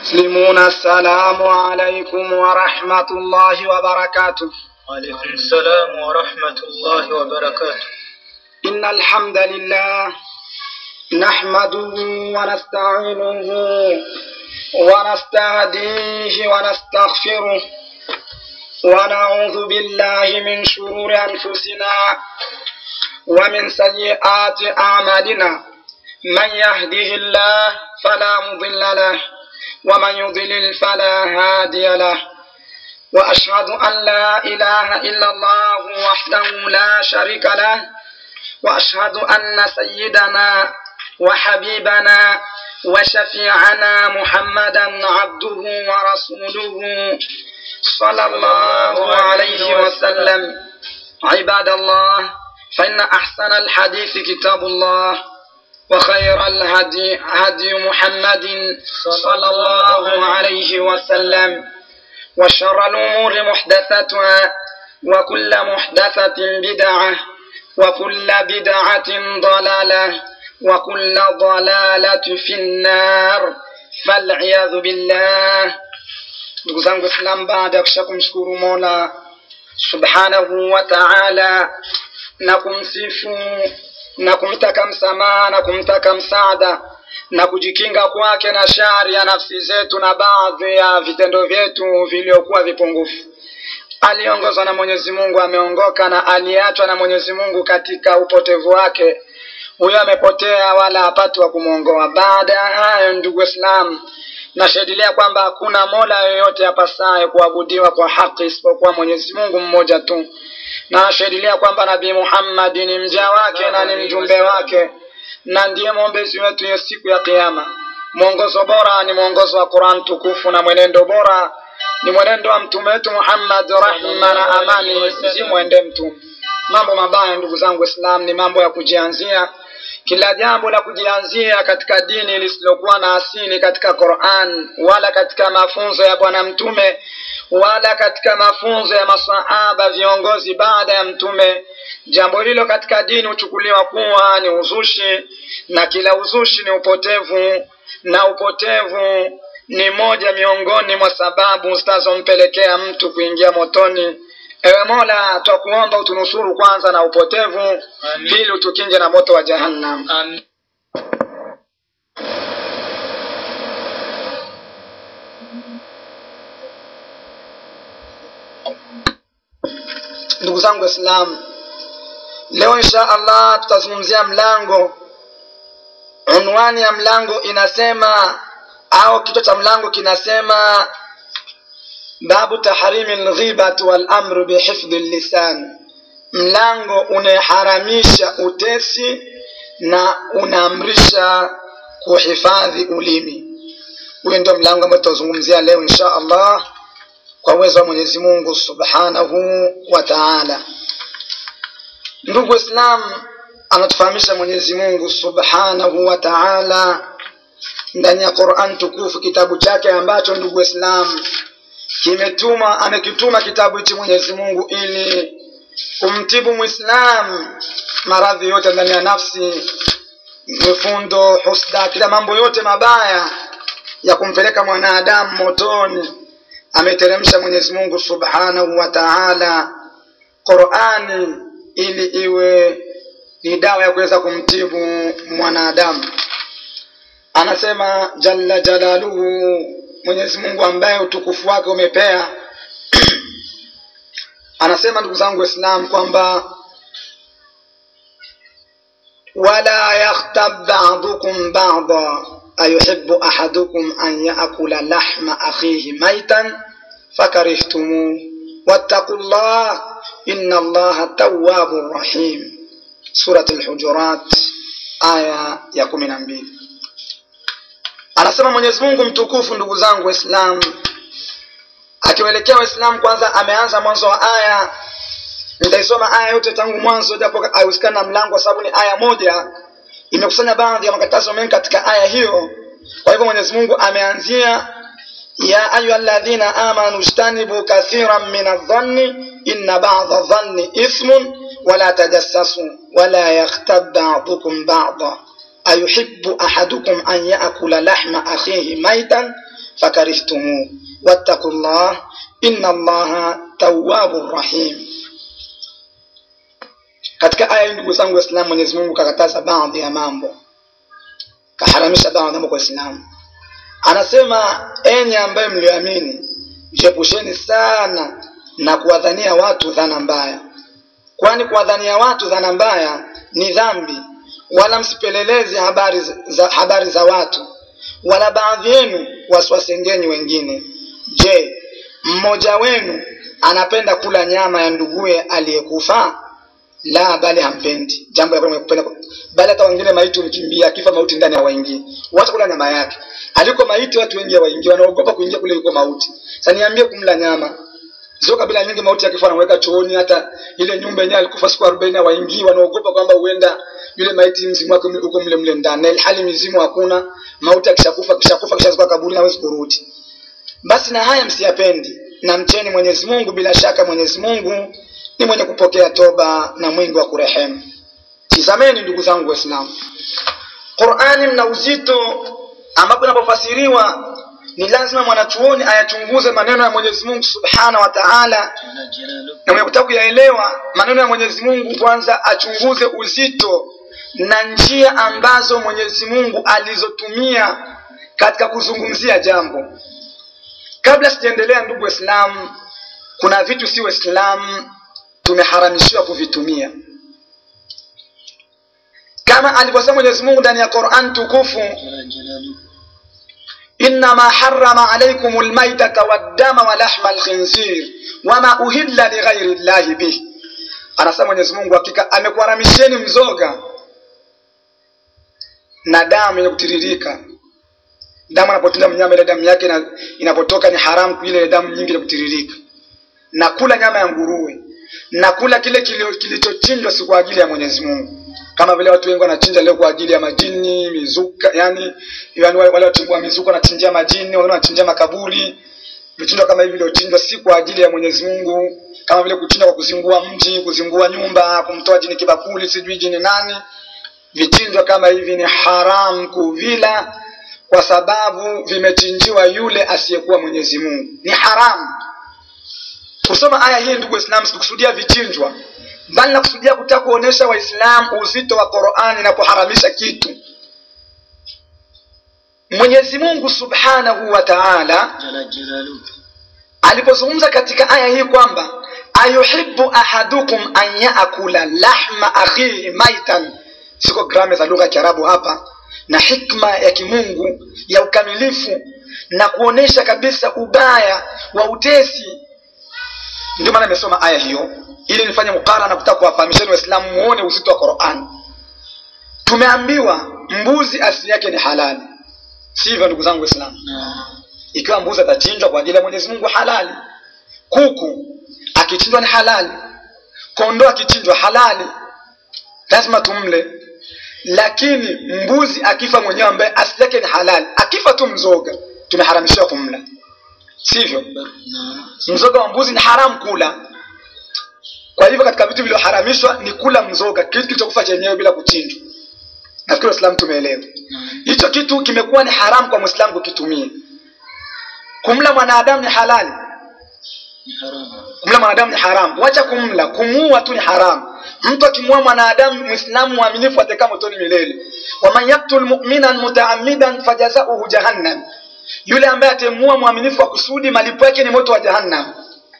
مسلمون السلام عليكم ورحمة الله وبركاته وعليكم السلام ورحمة الله وبركاته إن الحمد لله نحمده ونستعينه ونستهديه ونستغفره ونعوذ بالله من شرور أنفسنا ومن سيئات أعمالنا من يهده الله فلا مضل له ومن يضلل فلا هادي له وأشهد أن لا إله إلا الله وحده لا شريك له وأشهد أن سيدنا وحبيبنا وشفيعنا محمدا عبده ورسوله صلى الله عليه وسلم عباد الله فإن أحسن الحديث كتاب الله وخير الهدي هدي محمد صلى الله عليه وسلم وشر الأمور محدثاتها وكل محدثة بدعة وكل بدعة ضلالة وكل ضلالة في النار فالعياذ بالله ndugu zangu islam baada ya kusha kumshukuru mola subhanahu wa taala na kumsifu na kumtaka msamaha na kumtaka msaada na kujikinga kwake na shari ya nafsi zetu na baadhi ya vitendo vyetu vilivyokuwa vipungufu aliyeongozwa na mwenyezi mungu ameongoka na aliyeachwa na mwenyezi mungu katika upotevu wake huyo amepotea wala hapati wa kumwongoa baada ya hayo ndugu islam nashahidilia kwamba hakuna mola yoyote apasaye kuabudiwa kwa haki isipokuwa mwenyezi mungu mmoja tu na nashahidilia kwamba nabii muhammadi ni mja wake na ni mjumbe wake na ndiye mwombezi wetu hiyo siku ya kiama mwongozo bora ni mwongozo wa quran tukufu na mwenendo bora ni mwenendo wa mtume wetu muhammad rahma na amani zimwende mtume mambo mabaya ndugu zangu islam ni mambo ya kujianzia kila jambo la kujianzia katika dini lisilokuwa na asili katika quran wala katika mafunzo ya bwana mtume wala katika mafunzo ya masahaba viongozi baada ya mtume jambo hilo katika dini huchukuliwa kuwa ni uzushi na kila uzushi ni upotevu na upotevu ni moja miongoni mwa sababu zitazompelekea mtu kuingia motoni ewe mola twakuomba utunusuru kwanza na upotevu pili utukinge na moto wa jahannam Amin. ndugu zangu waislamu leo insha allah tutazungumzia mlango unwani ya mlango inasema au kichwa cha mlango kinasema babu tahrimi lghibati walamru bihifdhi lisan mlango unayeharamisha utesi na unaamrisha kuhifadhi ulimi huyo ndio mlango ambao tutazungumzia leo insha allah kwa uwezo wa mwenyezi mungu subhanahu wa taala ndugu islam anatufahamisha mwenyezi mungu subhanahu wa taala ndani ya quran tukufu kitabu chake ambacho ndugu islam kimetuma amekituma kitabu hichi mwenyezi mungu ili kumtibu mwislam maradhi yote ndani ya nafsi mifundo husda kila mambo yote mabaya ya kumpeleka mwanadamu motoni ameteremsha mwenyezi mungu subhanahu wa taala qurani ili iwe ni dawa ya kuweza kumtibu mwanadamu anasema jalla jalaluhu mwenyezi mungu ambaye utukufu wake umepea anasema ndugu zangu waislam kwamba wala yakhtab badukum bada ayuhibu ahadukum an yaakula lahma akhihi maitan fakarihtumuh wattaqu llah inna allaha tawwabu rahim surat lhujurat aya ya kumi na mbili anasema mwenyezi mungu mtukufu ndugu zangu waislamu akiwaelekea waislamu kwanza ameanza mwanzo wa aya nitaisoma aya yote tangu mwanzo japo haihusikani na mlango kwa sababu ni aya moja imekusanya baadhi ya makatazo mengi katika aya hiyo kwa hivyo mwenyezi mungu ameanzia ya ayuha ladhina amanu jtanibu kathiran min aldhanni inna bada dhanni ithmun wala tajassasu wala yakhtab badukum bada ayuhibu ahadukum an yaakula lahma akhihi maitan fakarihtumuh wattaqu llah inna allaha tawwabur rahim katika aya hii ndugu zangu waislamu mwenyezi mungu kakataza baadhi ya mambo kaharamisha baadhi ya mambo kwa waislamu anasema enyi ambaye mlioamini jiepusheni sana na kuwadhania watu dhana mbaya kwani kuwadhania watu dhana mbaya ni dhambi wala msipeleleze habari za, habari za watu wala baadhi yenu wasiwasengenyi wengine je mmoja wenu anapenda kula nyama ya nduguye aliyekufa la bali hampendi jambo la kwanza kupenda bali hata wengine maiti umkimbia akifa mauti ndani hawaingii wacha kula nyama yake aliko maiti watu wengi hawaingii wanaogopa kuingia kule yuko mauti sasa niambie kumla nyama zio kabila nyingi mauti akifa anaweka chooni hata ile nyumba yenyewe alikufa siku 40 hawaingii wanaogopa kwamba huenda yule maiti mzimu wake uko mle mle ndani na ilhali mizimu hakuna mauti akishakufa kishakufa kishazikwa kaburi hawezi kurudi basi na haya msiyapendi na mcheni mwenyezi mungu bila shaka mwenyezi mungu ni mwenye kupokea toba na mwingi wa kurehemu tizameni ndugu zangu waislamu qurani mna uzito ambapo inapofasiriwa ni lazima mwanachuoni ayachunguze maneno ya mwenyezi mungu subhanahu wa taala جل جلاله na mwenye kutaka kuyaelewa maneno ya mwenyezi mungu kwanza achunguze uzito na njia ambazo mwenyezi mungu alizotumia katika kuzungumzia jambo kabla sijaendelea ndugu waislamu kuna vitu si waislamu tumeharamishiwa kuvitumia kama alivyosema mwenyezi mungu ndani ya quran tukufu جل جلاله إنما حرم عليكم الميتة والدم ولحم الخنزير وما أهل لغير الله به anasema mwenyezi mungu hakika amekuharamisheni mzoga na damu yenye kutiririka damu anapotenda mnyama ile damu yake ina- inapotoka ni haramu ile damu nyingi ya kutiririka na kula nyama ya nguruwe na kula kile kilio- kilichochinjwa si kwa ajili ya mwenyezi mungu kama vile watu wengi wanachinja leo kwa ajili ya majini mizuka yani, yani wale wale wachungua mizuka wanachinjia majini wengine wanachinjia makaburi vichinjwa kama hivi viliochinjwa si kwa ajili ya mwenyezi mungu kama vile kuchinja kwa kuzingua mji kuzingua nyumba kumtoa jini kibakuli sijui jini nani vichinjwa kama hivi ni haram kuvila kwa sababu vimechinjiwa yule asiyekuwa mwenyezi mungu ni haramu kusoma aya hii ndugu waislamu sikukusudia vichinjwa bali nakusudia kutaka kuonyesha waislamu uzito wa qurani inapoharamisha kitu mwenyezi mungu subhanahu wa taala جل جلاله alipozungumza katika aya hii kwamba ayuhibu ahadukum an yaakula lahma akhihi maitan siko grame za lugha ya kiarabu hapa na hikma ya kimungu ya ukamilifu na kuonesha kabisa ubaya wa utesi ndio maana nimesoma aya hiyo ili nifanye mukara na kutaka kuwafahamisheni waislamu muone uzito wa qurani tumeambiwa mbuzi asili yake ni halali sivyo ndugu zangu waislamu نعم ikiwa mbuzi atachinjwa kwa ajili ya mwenyezi mungu halali kuku akichinjwa ni halali kondoo akichinjwa halali lazima tumle lakini mbuzi akifa mwenyewe ambaye asili yake ni halali akifa tu mzoga tumeharamishiwa kumla sivyo نعم mzoga wa mbuzi ni haramu kula kwa hivyo katika vitu vilivyoharamishwa ni kula mzoga kitu kilichokufa chenyewe bila kuchinjwa nafikiri waislamu tumeelewa نعم hicho kitu kimekuwa ni haramu kwa mwislamu kukitumia kumla mwanadamu ni halali حرام kumla mwanadamu ni haramu wacha kumla kumuua tu ni haramu mtu akimuua mwanadamu mwislamu mwaminifu atakaa motoni milele waman yaktul muminan mutaamidan fajazauhu jahannam yule ambaye atemuua mwaminifu wa kusudi malipo yake ni moto wa jahannam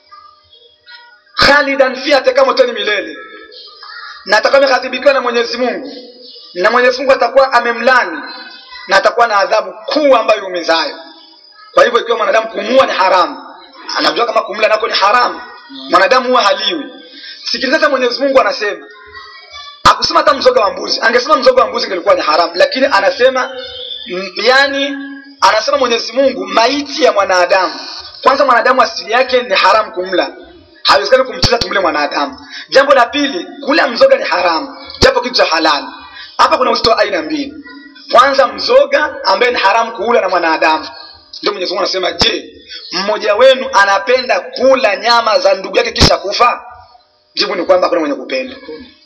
khalidan fi atakaa motoni milele na atakuwa ameghadhibikiwa na mwenyezi mungu na mwenyezi mungu atakuwa amemlani na atakuwa na adhabu kuu ambayo iumizayo kwa hivyo ikiwa mwanadamu kumuua ni haramu anajua kama kumla nako ni haramu mwanadamu huwa haliwi sikiliza hata mwenyezi mungu anasema akusema hata mzoga wa mbuzi angesema mzoga wa mbuzi ingelikuwa ni haramu lakini anasema mm, yani anasema mwenyezi mungu maiti ya mwanadamu kwanza mwanadamu asili yake ni haramu kumla haiwezekani kumchinja tumle mwanadamu jambo la pili kula mzoga ni haramu japo kitu cha halali hapa kuna uzito wa aina mbili kwanza mzoga ambaye ni haramu kuula na mwanadamu ndio mwenyezi mungu anasema je mmoja wenu anapenda kula nyama za ndugu yake kisha kufa jibu ni kwamba hakuna mwenye kupenda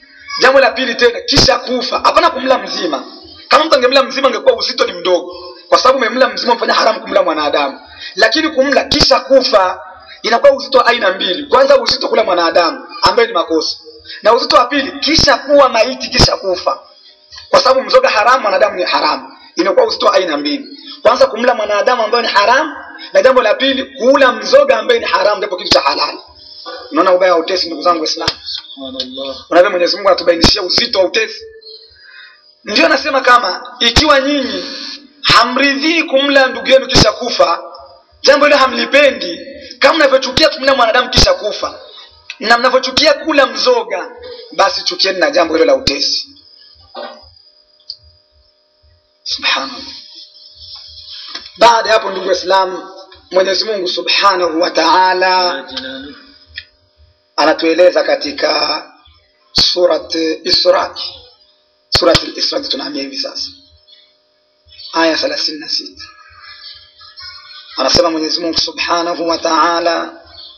jambo la pili tena kisha kufa hapana kumla mzima kama mtu angemla mzima angekuwa uzito ni mdogo kwa kwa sababu umemla mzima umefanya haramu kumla mwanadamu lakini kumla kisha kufa inakuwa uzito wa aina mbili kwanza uzito kula mwanadamu ambaye ni makosa na uzito wa pili kisha kuwa maiti kisha kufa kwa sababu mzoga haramu mwanadamu ni haramu inakuwa uzito wa aina mbili kwanza kumla mwanadamu ambaye ni haramu na jambo la pili kula mzoga ambaye ni haramu japo kitu cha halali unaona ubaya wa utesi ndugu zangu waislamu Subhanallah. unavyo mwenyezi mungu anatubainishia uzito wa utesi ndio nasema kama ikiwa nyinyi hamridhii kumla ndugu yenu kisha kufa jambo hilo hamlipendi kama mnavyochukia kumla mwanadamu kisha kufa na mnavyochukia kula mzoga basi chukieni na jambo hilo la utesi subhanallah baada ya hapo ndugu waislamu mwenyezi mungu subhanahu wa taala Jalla jalaluhu. anatueleza katika surat Isra, surat Isra tunahamia hivi sasa, aya thelathini na sita anasema Mwenyezi Mungu subhanahu wa taala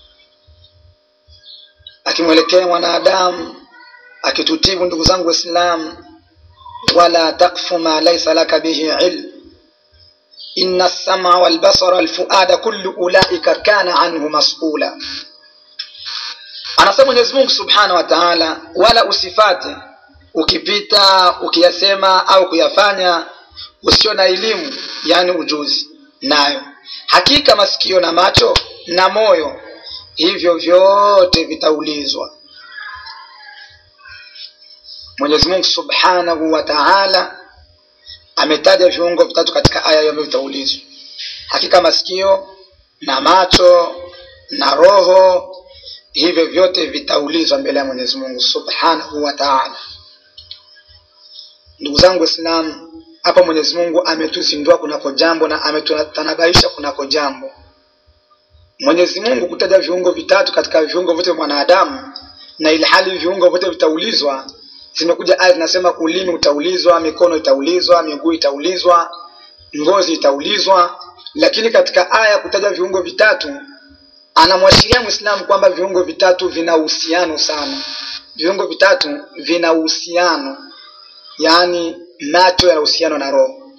akimwelekea mwanadamu akitutibu, ndugu zangu Waislamu, wala takfu ma laisa laka bihi ilm inna as-sam'a wal basara wal fuada kullu ulaika kana anhu mas'ula anasema mwenyezi mungu subhanahu wa taala wala usifate ukipita ukiyasema au kuyafanya usio na elimu yaani ujuzi nayo hakika masikio na macho na moyo hivyo vyote vitaulizwa mwenyezi mungu subhanahu wa taala ametaja viungo vitatu katika aya hiyo ambavyo vitaulizwa hakika masikio na macho na roho hivyo vyote vitaulizwa mbele ya mwenyezi mungu subhanahu wa taala ndugu zangu waislamu hapa mwenyezi mungu ametuzindua kunako jambo na ametutanabaisha kunako jambo mwenyezi mungu kutaja viungo vitatu katika viungo vyote vya mwanadamu na ilhali viungo vyote vitaulizwa zimekuja aya zinasema ulimi utaulizwa mikono itaulizwa miguu itaulizwa ngozi itaulizwa lakini katika aya kutaja viungo vitatu anamwashiria mwislamu kwamba viungo vitatu vina uhusiano sana viungo vitatu vina uhusiano yaani macho yana uhusiano na roho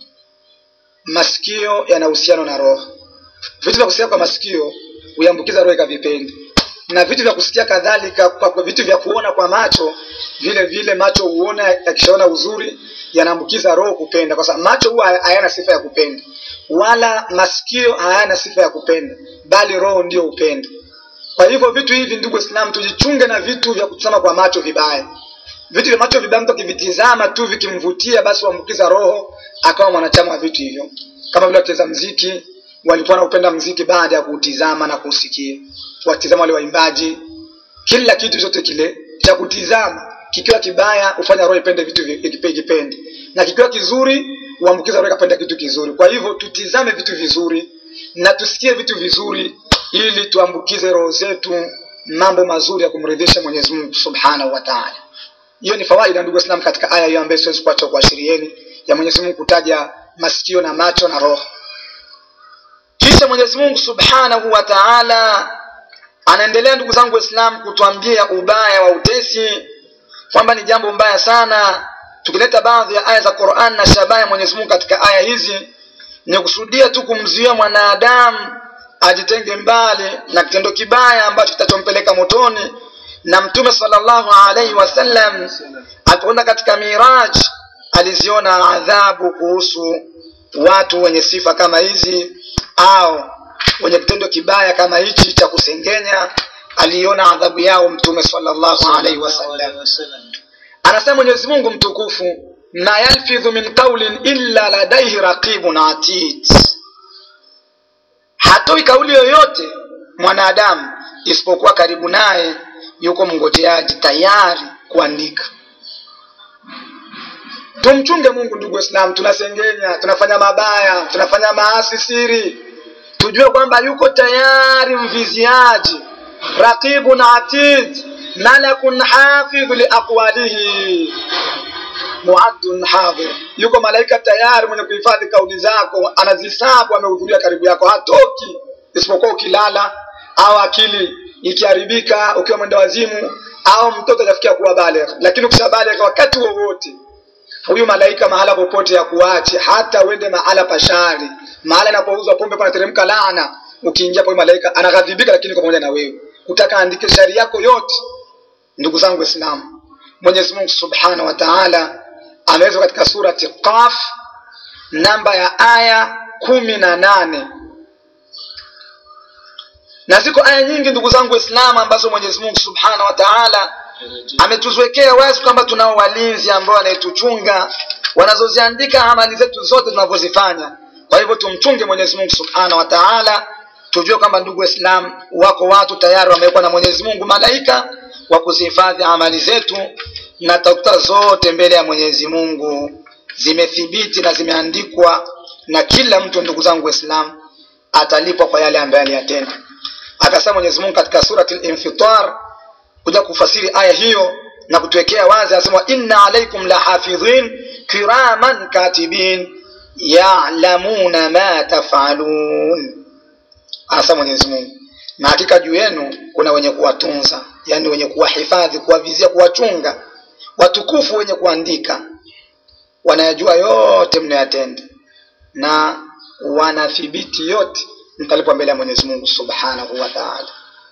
masikio yana uhusiano na roho vitu vya kusikia kwa masikio huambukiza roho ikavipendi na vitu vya kusikia kadhalika kwa kwa vitu vya kuona kwa macho vile vile macho huona yakishaona uzuri yanaambukiza roho kupenda kwa sababu macho huwa hayana sifa ya kupenda wala masikio hayana sifa ya kupenda bali roho ndio upendo kwa hivyo vitu hivi ndugu islam tujichunge na vitu vya kutazama kwa macho vibaya vitu vya macho vibaya mtu akivitizama tu vikimvutia basi huambukiza roho akawa mwanachama wa vitu hivyo kama vile wacheza mziki walikuwa wanaupenda mziki baada ya kuutizama na kuusikia watizama wale waimbaji kila kitu chote kile cha kutizama kikiwa kibaya hufanya roho ipende vitu vi- ikipe- ikipende na kikiwa kizuri huambukiza roho ikapenda kitu kizuri kwa hivyo tutizame vitu vizuri na tusikie vitu vizuri ili tuambukize roho zetu mambo mazuri ya kumridhisha mwenyezi mungu subhanahu wa taala hiyo ni fawaida ndugu islam katika aya hiyo ambayo siwezi kuacha kuashirieni ya mwenyezi mungu kutaja masikio na macho na roho kisha mwenyezi mungu subhanahu wa taala anaendelea ndugu zangu waislamu kutuambia ubaya wa utesi kwamba ni jambo mbaya sana tukileta baadhi ya aya za quran na shabaha ya mwenyezi mungu katika aya hizi ni kusudia tu kumzuia mwanadamu ajitenge mbali na kitendo kibaya ambacho kitachompeleka motoni na mtume salllahu alaihi wasallam alipokwenda katika miraj aliziona adhabu kuhusu watu wenye sifa kama hizi au wenye kitendo kibaya kama hichi cha kusengenya aliona adhabu yao mtume salllahu alaihi wasallam wasallam. anasema mwenyezi mungu mtukufu ma yalfidhu min qaulin illa ladaihi raqibun atid hatoi kauli yoyote mwanadamu isipokuwa karibu naye yuko mngojeaji tayari kuandika tumchunge mungu ndugu waislamu tunasengenya tunafanya mabaya tunafanya maasi siri tujue kwamba yuko tayari mviziaji raqibun atid malakun hafidhu liaqwalihi muaddun hadhir yuko malaika tayari mwenye kuhifadhi kauli zako anazihesabu amehudhuria karibu yako hatoki isipokuwa ukilala au akili ikiharibika ukiwa mwenda wazimu au mtoto ajafikia kuwa baligh lakini ukishabaligh wakati wowote huyu malaika mahala popote ya kuache hata uende mahala pashari mahala inapouzwa pombe panateremka laana ukiingia pa malaika anaghadhibika lakini kwa pamoja na wewe utaka andike shari yako yote ndugu zangu waislamu mwenyezi mungu subhanahu wa taala ameweza katika surati qaf namba ya aya kumi na nane na ziko aya nyingi ndugu zangu waislamu ambazo mwenyezi mungu subhanahu wa taala ametuzwekea wazi kwamba tunao walinzi ambao wanayetuchunga wanazoziandika amali zetu zote tunavyozifanya kwa hivyo tumchunge mwenyezi mungu subhanahu wa taala tujue kwamba ndugu waislam wako watu tayari wamewekwa na mwenyezi mungu malaika wa kuzihifadhi amali zetu na takuta zote mbele ya mwenyezi mungu zimethibiti na zimeandikwa na kila mtu ndugu zangu waislam atalipwa kwa yale ambayo aliyatenda akasema mwenyezi mungu katika surati linfitar kuja kufasiri aya hiyo na kutuwekea wazi anasema inna alaikum la hafidhin kiraman katibin yalamuna ma tafalun anasema mwenyezi mungu na hakika juu yenu kuna wenye kuwatunza yani wenye kuwahifadhi kuwavizia kuwachunga watukufu wenye kuandika wanayajua yote mnayatenda na wanathibiti yote mtalipwa mbele ya mwenyezi mungu subhanahu wa taala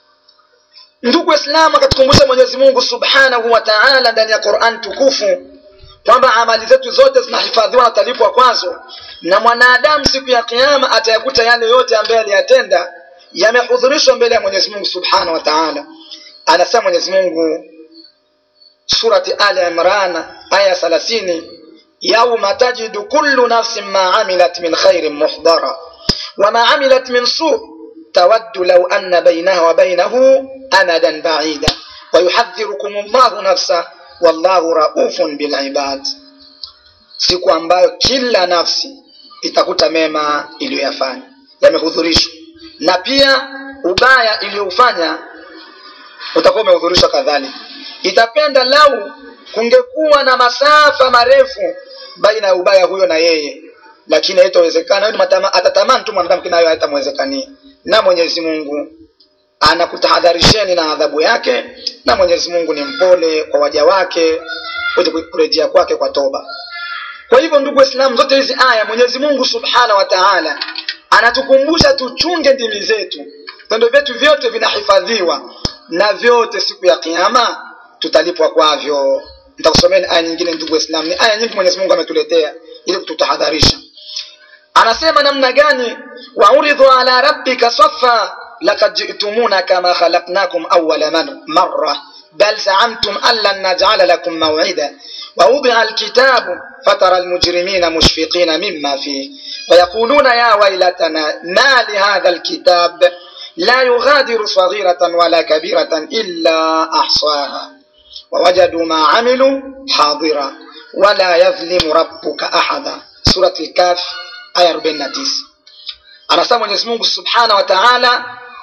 ndugu waislamu akatukumbusha mwenyezi mungu subhanahu wa taala ndani ya quran tukufu kwamba amali zetu zote zinahifadhiwa na talipwa kwazo na mwanadamu siku ya kiama atayakuta yale yote ambayo aliyatenda yamehudhurishwa mbele ya mwenyezi mungu subhanahu wa taala anasema mwenyezi mungu surati ali imran aya thalathini yauma tajidu kullu nafsin ma amilat min khairin muhdara wama amilat min su tawaddu law anna bainaha wa bainahu amadan baida wayuhadhirukum llahu nafsa wallahu raufun bilibad siku ambayo kila nafsi itakuta mema iliyoyafanya yamehudhurishwa na pia ubaya iliyoufanya utakuwa umehudhurishwa kadhalika itapenda lau kungekuwa na masafa marefu baina ya ubaya huyo na yeye lakini haitawezekana atatamani tu mwanadamu kinayo haitamwezekania na mwenyezi mungu anakutahadharisheni na adhabu yake na mwenyezi mungu ni mpole kwa waja wake wote kurejea kwake kwa toba kwa hivyo ndugu waislamu zote hizi aya mwenyezi mungu subhanahu wa taala anatukumbusha tuchunge ndimi zetu vitendo vyetu vyote vinahifadhiwa na vyote siku ya kiama tutalipwa kwavyo nitakusomeni aya nyingine ndugu waislamu ni aya nyingi mwenyezi mungu ametuletea ili kututahadharisha anasema namna gani wauridhu ala rabbika safa lakad jitumuna kama khalaqnakum awala marra بل زعمتم أن لن نجعل لكم موعدا ووضع الكتاب فترى المجرمين مشفقين مما فيه ويقولون يا ويلتنا ما لهذا الكتاب لا يغادر صغيرة ولا كبيرة إلا أحصاها ووجدوا ما عملوا حاضرا ولا يظلم ربك أحدا سورة الكاف آية 49 anasema mwenyezi mungu subhanahu wa taala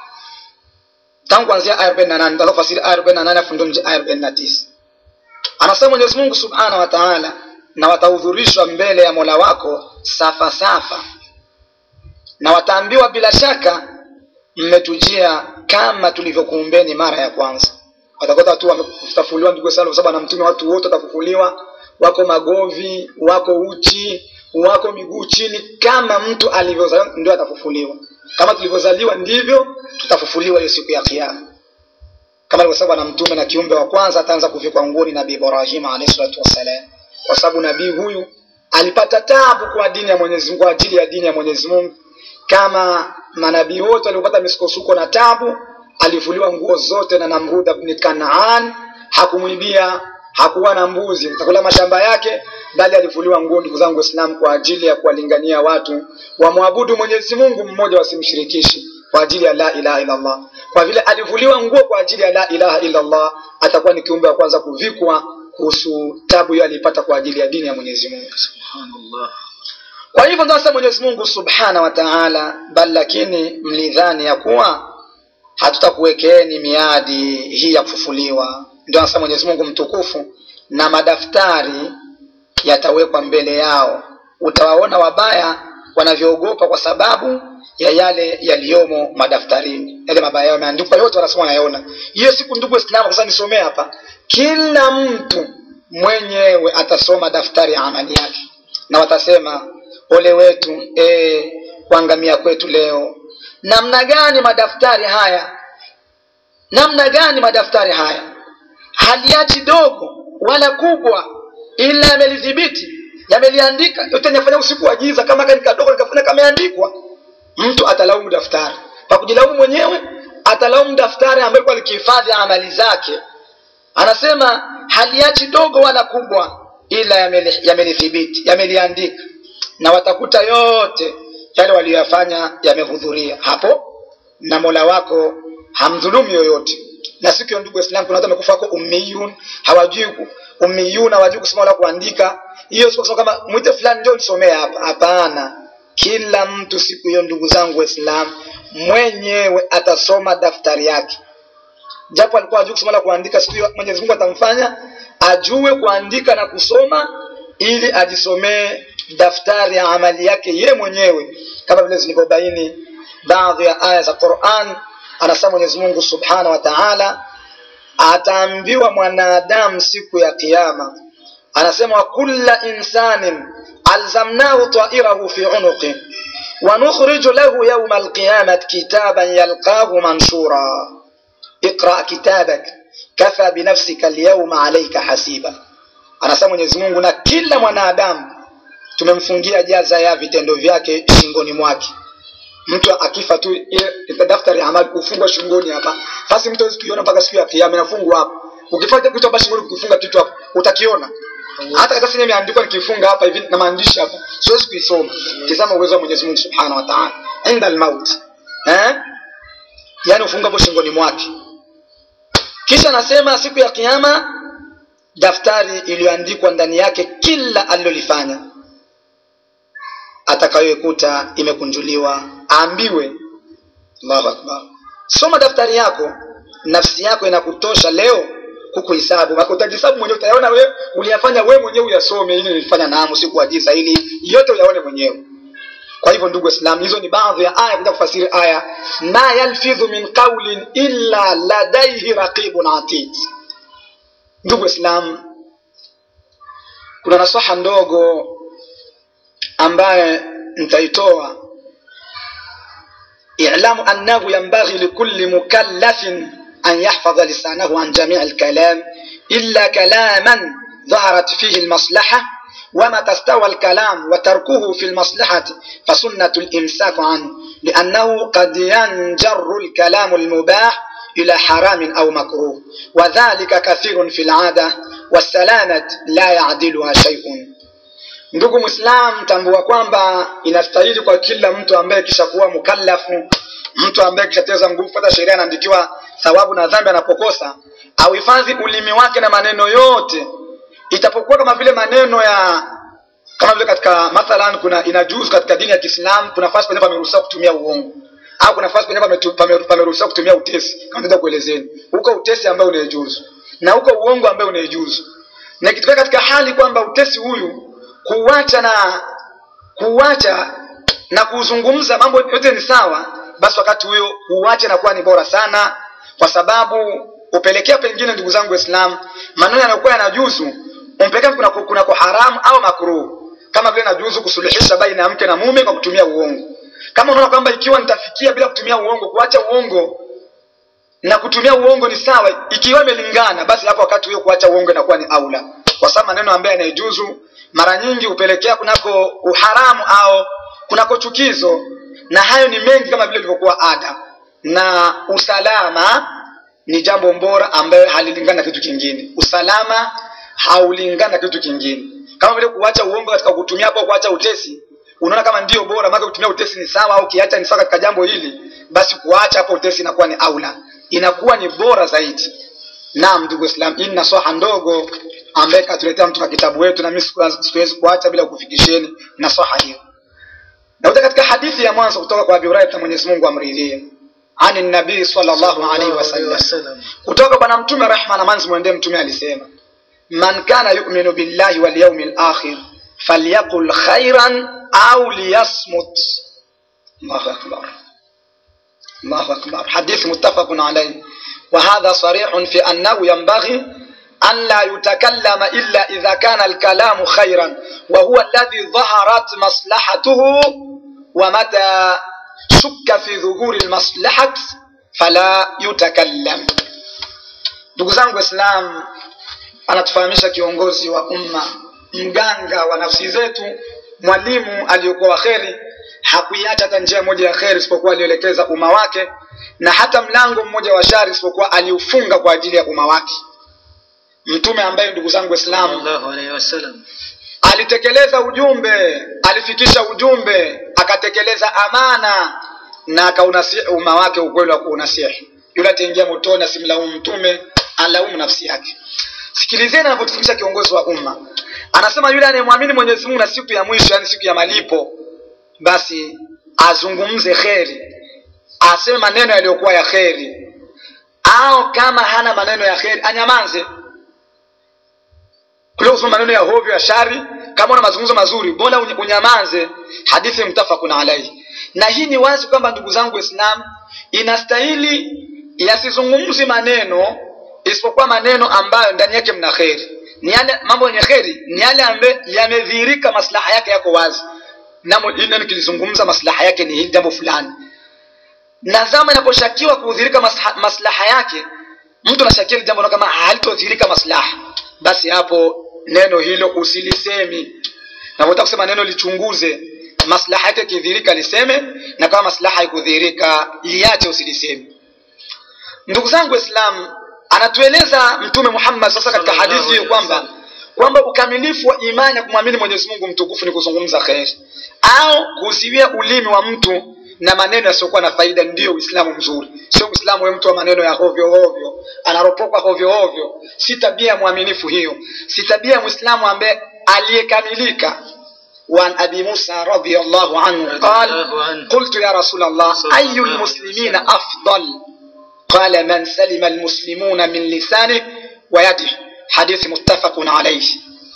tangu kuanzia aya arobaini na nane nitafasiri aya arobaini na nane afu ndo aya arobaini na tisa anasema mwenyezi mungu subhanahu wa taala na watahudhurishwa mbele ya mola wako safa safa na wataambiwa bila shaka mmetujia kama tulivyokuumbeni mara ya kwanza watakota tu wametafuliwa ndugu sana kwa sababu na mtume watu wote watafufuliwa wako magovi wako uchi wako miguu chini kama mtu alivyozaliwa ndio atafufuliwa kama tulivyozaliwa ndivyo tutafufuliwa hiyo siku ya kiama kama alivyosema na mtume na kiumbe wa kwanza ataanza kuvikwa nguni nabii ibrahim alayhi salatu wassalam kwa sababu nabii huyu alipata tabu kwa dini ya mwenyezi mungu kwa ajili ya dini ya mwenyezi mungu kama manabii wote waliopata misukosuko na tabu alivuliwa nguo zote na namrud bni kanaan hakumwibia hakuwa na mbuzi takula mashamba yake bali alivuliwa nguo ndugu zangu waislamu kwa ajili ya kuwalingania watu wamwabudu mwenyezi mungu mmoja wasimshirikishi kwa ajili ya la ilaha illallah kwa vile alivuliwa nguo kwa ajili ya la ilaha illallah atakuwa ni kiumbe wa kwanza kuvikwa kuhusu tabu hiyo aliipata kwa ajili ya dini ya mwenyezi mungu subhanallah kwa hivyo ndio sasa mwenyezi mungu subhana wa taala bali lakini mlidhani ya kuwa hatutakuwekeeni miadi hii ya kufufuliwa ndio anasema mwenyezi mungu mtukufu na madaftari yatawekwa mbele yao utawaona wabaya wanavyoogopa kwa sababu ya yale yaliyomo madaftarini yale mabaya yao yameandikwa yote wanasema wanayaona hiyo siku ndugu waislamu sasa nisomee hapa kila mtu mwenyewe atasoma daftari ya amali yake na watasema ole wetu e, kuangamia kwetu leo namna gani madaftari haya namna gani madaftari haya haliachi dogo wala kubwa ila yamelidhibiti yameliandika yote nafanya usiku wa giza kama kani kadogo nikafanya kameandikwa mtu atalaumu daftari kwa kujilaumu mwenyewe atalaumu daftari ambayo kwa likihifadhi amali zake anasema haliachi dogo wala kubwa ila yameli- yamelithibiti yameliandika na watakuta yote yale waliyoyafanya yamehudhuria hapo na mola wako hamdhulumu yoyote na siku hiyo ndugu waislamu kuna watu wamekufa wako ummiyun hawajui ku- ummiyun hawajui kusoma wala kuandika hiyo sio kusema kama mwite fulani ndio nisomee hapa hapana kila mtu siku hiyo ndugu zangu waislamu mwenyewe atasoma daftari yake japo alikuwa ajui kusoma na kuandika siku hiyo mwenyezi mungu atamfanya ajue kuandika na kusoma ili ajisomee daftari ya amali yake ye mwenyewe kama vile zilivyobaini baadhi ya aya za quran anasema mwenyezi mungu subhanahu wa taala ataambiwa mwanadamu siku ya kiama anasema wa kulla insanin alzamnahu tairahu fi unuqi ونخرج له يوم القيامة كتابا يلقاه منشورا اقرأ كتابك كفى بنفسك اليوم عليك hasiba anasema mwenyezi mungu na kila mwanadamu tumemfungia jaza ya vitendo vyake shingoni mwake mtu akifa tu ile daftari ya amali kufungwa shingoni hapa basi mtu hawezi kuiona mpaka siku ya kiyama inafungwa hapa ukifanya kitu hapa shingoni ukifunga kitu hapa utakiona hata karatasi yenyewe imeandikwa nikifunga hapa hivi na maandishi hapa siwezi kuisoma tizama uwezo wa Mwenyezi Mungu Subhanahu wa Ta'ala inda almaut eh yani ufunga hapo shingoni mwake kisha anasema siku ya kiyama daftari iliyoandikwa ndani yake kila alilolifanya atakayoikuta imekunjuliwa aambiwe Allahu akbar soma daftari yako nafsi yako inakutosha leo kukuhesabu maana utajihesabu mwenyewe utayaona wewe uliyafanya wewe mwenyewe uyasome ili nilifanya naamu sikuagiza ili yote uyaone mwenyewe kwa hivyo ndugu waislamu hizo ni baadhi ya aya kuja kufasiri aya ma yalfidhu min qawlin illa ladaihi raqibun atid ndugu waislamu kuna nasaha ndogo ambaye nitaitoa i'lamu annahu yanbaghi likulli mukallafin أن يحفظ لسانه عن جميع الكلام إلا كلاما ظهرت فيه المصلحة ومتى استوى الكلام وتركه في المصلحة فسنة الإمساك عنه لأنه قد ينجر الكلام المباح إلى حرام أو مكروه وذلك كثير في العادة والسلامة لا يعدلها شيء ndugu mwislam tambua kwamba inastahili kwa kila mtu ambaye kishakuwa mukallafu mtu ambaye kishateza nguvu hata sheria anaandikiwa thawabu na dhambi anapokosa auhifadhi ulimi wake na maneno yote itapokuwa kama vile maneno ya kama vile katika mathalan kuna inajuzu katika dini ya kiislamu kuna nafasi penye pameruhusiwa kutumia uongo au kuna nafasi penye pametu- pame- pameruhusiwa kutumia utesi kama nenda kuelezeni huko utesi ambayo unaejuzu na huko uongo ambayo unaejuzu na ikitokea katika hali kwamba utesi huyu kuacha na kuacha na kuzungumza mambo yote ni sawa basi wakati huyo uache na kuwa ni bora sana kwa sababu upelekea pengine ndugu zangu waislam maneno yanayokuwa yanajuzu umpelekea kuna, kuna kwa haramu au makruh kama vile najuzu kusuluhisha baina ya mke na mume kwa kutumia uongo kama unaona kwamba ikiwa nitafikia bila kutumia uongo kuacha uongo na kutumia uongo ni sawa ikiwa imelingana basi hapo wakati huyo kuacha uongo inakuwa ni aula kwa sababu maneno ambayo yanayejuzu mara nyingi hupelekea kunako uharamu au kunako chukizo na hayo ni mengi kama vile ilivyokuwa ada na usalama ni jambo bora ambayo halilingani na kitu kingine usalama haulingani na kitu kingine kama vile kuacha uongo katika kutumia hapo kuacha utesi unaona kama ndio bora maana kutumia utesi ni sawa au kiacha ni sawa katika jambo hili basi kuacha hapo utesi inakuwa ni aula inakuwa ni bora zaidi naam ndugu islam hii ni nasaha ndogo ambaye katuletea mtu kwa kitabu wetu na mimi siku- siwezi kuacha bila kufikisheni nasaha hiyo nakuja katika hadithi ya mwanzo kutoka kwa Abi Hurairah Mwenyezi Mungu amridhie ani nabii sallallahu alaihi wasallam wasallam. kutoka bwana mtume rehma na amani zimwendee mtume alisema man kana yu'minu billahi wal yawmil akhir falyaqul khairan au liyasmut Allahu akbar Allahu akbar hadith muttafaqun alayh وهذا صريح في أنه ينبغي an la yutakallama illa idha kana alkalamu khairan wa huwa alladhi dhaharat maslahatuhu wa mata shukka fi dhuhuri almaslahat fala yutakallam ndugu zangu waislam anatufahamisha kiongozi wa umma mganga wa nafsi zetu mwalimu aliyokuwa wa kheri hakuiacha hata njia moja ya kheri isipokuwa alielekeza umma wake na hata mlango mmoja wa shari isipokuwa aliufunga kwa ajili ya umma wake mtume ambaye ndugu zangu waislamu sallallahu alaihi wasallam alitekeleza ujumbe alifikisha ujumbe akatekeleza amana na akaunasihi umma wake ukweli wa kuunasihi yule ataingia motoni asimlaumu mtume alaumu nafsi yake sikilizeni anavyotufundisha kiongozi wa umma anasema yule anayemwamini mwenyezi mungu na siku ya mwisho yani siku ya malipo basi azungumze kheri aseme maneno yaliyokuwa ya kheri au kama hana maneno ya kheri anyamanze kuliko kusema maneno ya hovyo ya shari kama una mazungumzo mazuri mbona uny- unyamanze hadithi mtafakun alaihi na hii ni wazi kwamba ndugu zangu waislam inastahili yasizungumzi maneno isipokuwa maneno ambayo ndani yake mna kheri ni yale mambo yenye kheri ni yale ambayo yamedhihirika maslaha yake yako wazi namo hili nikilizungumza maslaha yake ni hili jambo fulani na zama inaposhakiwa kudhihirika masha- maslaha yake mtu anashakia hili jambo na kama halitodhihirika maslaha basi hapo neno hilo usilisemi navotaka kusema neno lichunguze maslaha yake ikidhihirika liseme na kama maslaha haikudhihirika liache usiliseme ndugu zangu waislamu anatueleza mtume muhammad sasa katika Sallallahu hadithi hiyo alaihi kwamba wasallam. kwamba ukamilifu wa imani ya kumwamini mwenyezi mungu mtukufu ni kuzungumza kheri au kuziwia ulimi wa mtu na maneno yasiyokuwa na faida ndiyo uislamu mzuri sio uislamu we mtu wa maneno ya hovyo hovyo anaropokwa hovyo hovyo si tabia ya mwaminifu hiyo si tabia ya mwislamu ambaye aliyekamilika وعن أبي موسى رضي الله عنه رضي قال الله عنه. قلت يا رسول الله صلى أي الله عليه المسلمين وسلم. أفضل قال من سلم المسلمون من لسانه ويده حديث متفق عليه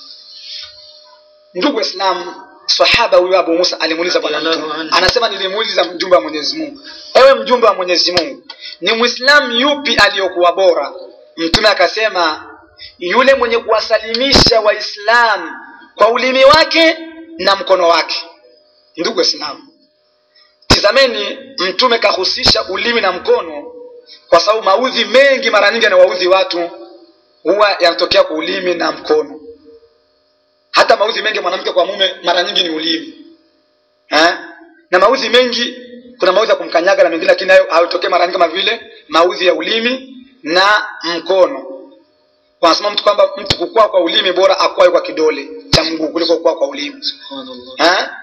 ndugu waislamu sahaba huyo abu musa alimuuliza bwana Radhiallahu mtume anhu. anasema nilimuuliza mjumbe wa mwenyezi mungu ewe mjumbe wa mwenyezi mungu ni mwislamu yupi aliyokuwa bora mtume akasema yule mwenye kuwasalimisha waislamu kwa ulimi wake na mkono wake ndugu waislamu tizameni mtume kahusisha ulimi na mkono kwa sababu maudhi mengi mara nyingi yanawaudhi watu huwa yanatokea kwa ulimi na mkono hata maudhi mengi ya mwanamke kwa mume mara nyingi ni ulimi eh? na maudhi mengi kuna maudhi ya kumkanyaga na mengine lakini hayo hayotokee mara nyingi kama vile maudhi ya ulimi na mkono wanasema mtu kwamba mtu kukua kwa ulimi bora akwae kwa kidole cha mguu kuliko kukua kwa ulimi subhanallah Eh?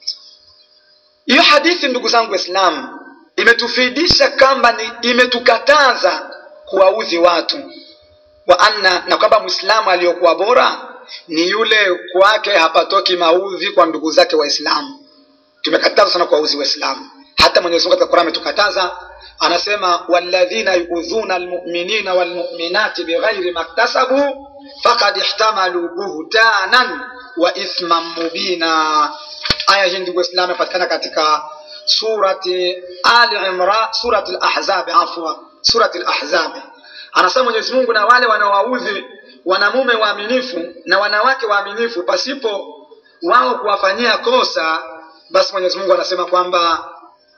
hiyo hadithi ndugu zangu waislamu imetufidisha kwamba ni imetukataza kuwaudhi watu wa anna na kwamba mwislamu aliyokuwa bora ni yule kwake hapatoki maudhi kwa ndugu zake waislamu tumekataza sana kuwaudhi waislamu hata mwenyezi mungu katika qurani ametukataza anasema walladhina yuudhuna almuminina walmuminati bighairi maktasabu fakad ihtamalu buhtanan wa ithman mubina aya hii ndugu waislamu inapatikana katika surati ali imran surati lahzabi afwa surati lahzabi anasema mwenyezi mungu na wale wanaowaudhi wanamume waaminifu na wanawake waaminifu pasipo wao kuwafanyia kosa basi mwenyezi mungu anasema kwamba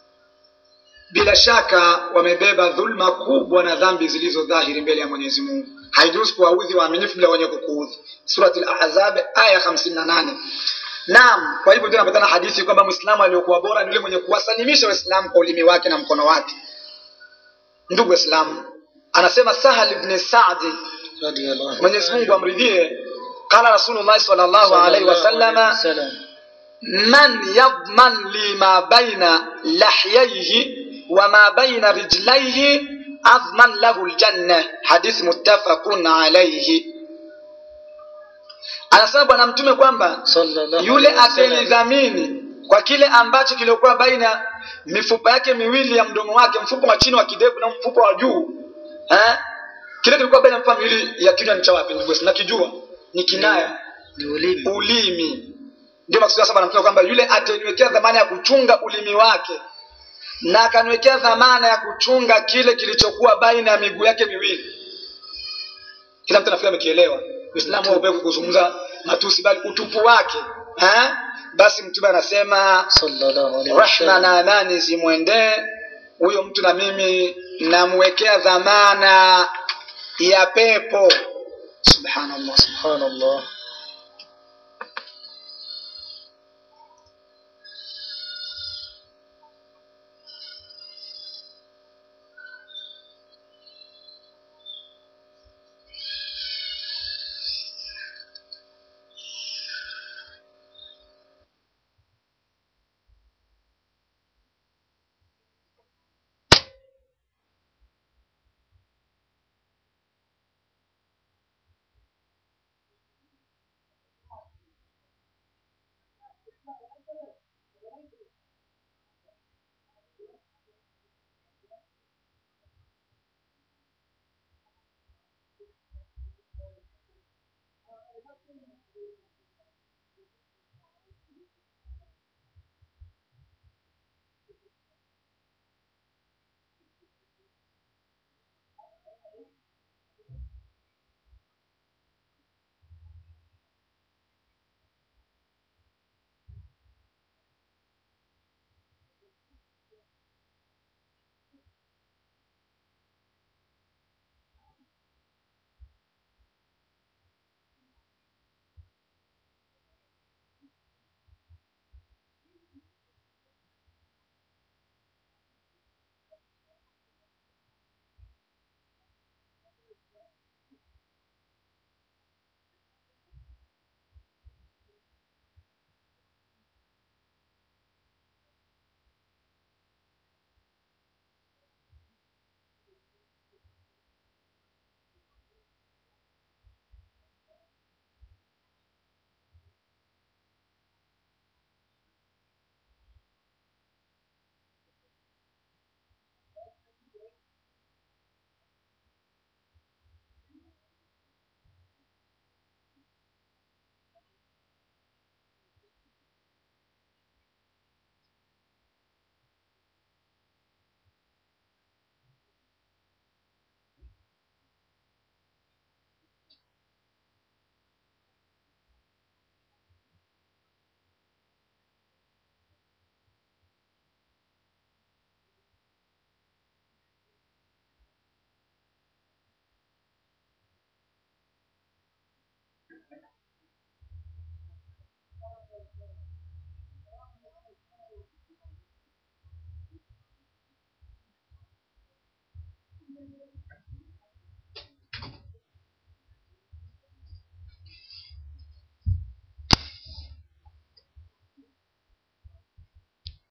bila shaka wamebeba dhulma kubwa na dhambi zilizo dhahiri mbele ya mwenyezi mungu haijuzi kuwaudhi waaminifu bila wenye kukuudhi surati lahzab aya hamsini na nane naam kwa hivyo ndio napatana hadithi kwamba mwislamu aliyokuwa bora ni yule mwenye kuwasalimisha waislamu kwa ulimi wake na mkono wake ndugu waislamu anasema sahal ibni sadi radiyallahu mwenyezi mungu amridhie qala rasulullahi salllahu alaihi wasallama wasallam man yadman li ma baina lahyaihi wa ma baina rijlaihi adman lahu ljanna hadithi muttafaqun alaihi anasema bwana mtume kwamba sallallahu yule alaihi wasallam. atenidhamini kwa kile ambacho kiliokuwa baina mifupa yake miwili ya mdomo wake mfupa wa chini wa kidevu na mfupa wa juu eh? kile kilikuwa baina ya mifupa miwili ya kinywa ni cha wapi ndugu Waislamu? nakijua ni kinaya ni ulimi ulimi ndio maksudi sasa anamsema kwamba yule ataniwekea dhamana ya kuchunga ulimi wake na akaniwekea dhamana ya kuchunga kile kilichokuwa baina ya miguu yake miwili kila mtu anafikiri amekielewa uislamu haupewi kuzungumza matusi bali utupu wake eh? basi mtume anasema sallallahu alaihi rahma wasallam na amani zimwendee huyo mtu na mimi namwekea dhamana ya pepo subhanallah subhanallah